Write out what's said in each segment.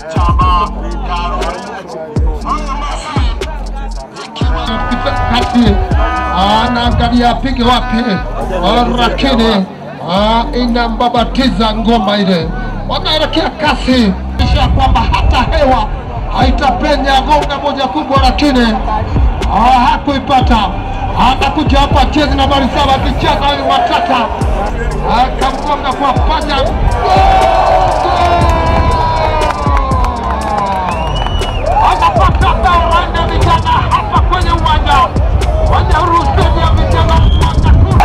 kati anaangalia apige wapi, lakini inambabatiza ngoma ile, wanaelekea kasi, kisha kwamba hata hewa haitapenya gonga moja kubwa, lakini hakuipata. Anakuja hapa chezi nambari saba akicheza huyu Matata akamgonga kwa paja anapata bao ranne vijana hapa kwenye uwanja wa Nyahururu Stadium, vijana mwaka huu.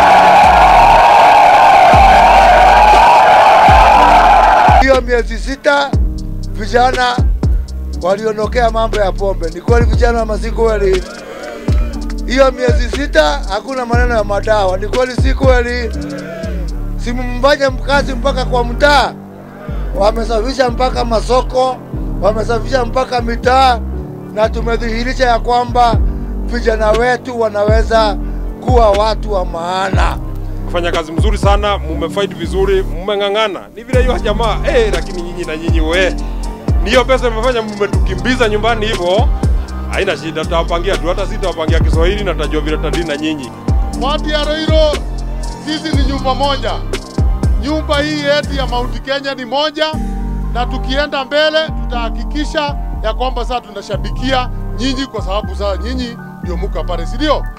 Hiyo miezi sita vijana waliondokea mambo ya pombe. Ni kweli vijana wa Masii kweli? Hiyo miezi sita hakuna maneno ya madawa. Ni kweli si kweli? Simfanye mkazi mpaka kwa mtaa, wamesafisha mpaka masoko, wamesafisha mpaka mitaa, na tumedhihirisha ya kwamba vijana wetu wanaweza kuwa watu wa maana. kufanya kazi mzuri sana, mumefight vizuri, mmeng'ang'ana. Ni vile hiyo jamaa eh, lakini nyinyi na nyinyi we, ni hiyo pesa imefanya mmetukimbiza nyumbani hivyo. Haina shida, tutawapangia tu, hata sisi tutawapangia Kiswahili na tutajua vile tutadili na nyinyi. Watu ya Roiro, sisi ni nyumba moja. Nyumba hii yetu ya Mount Kenya ni moja, na tukienda mbele tutahakikisha ya kwamba sasa tunashabikia nyinyi, kwa sababu sasa nyinyi ndio muka pale, si ndio?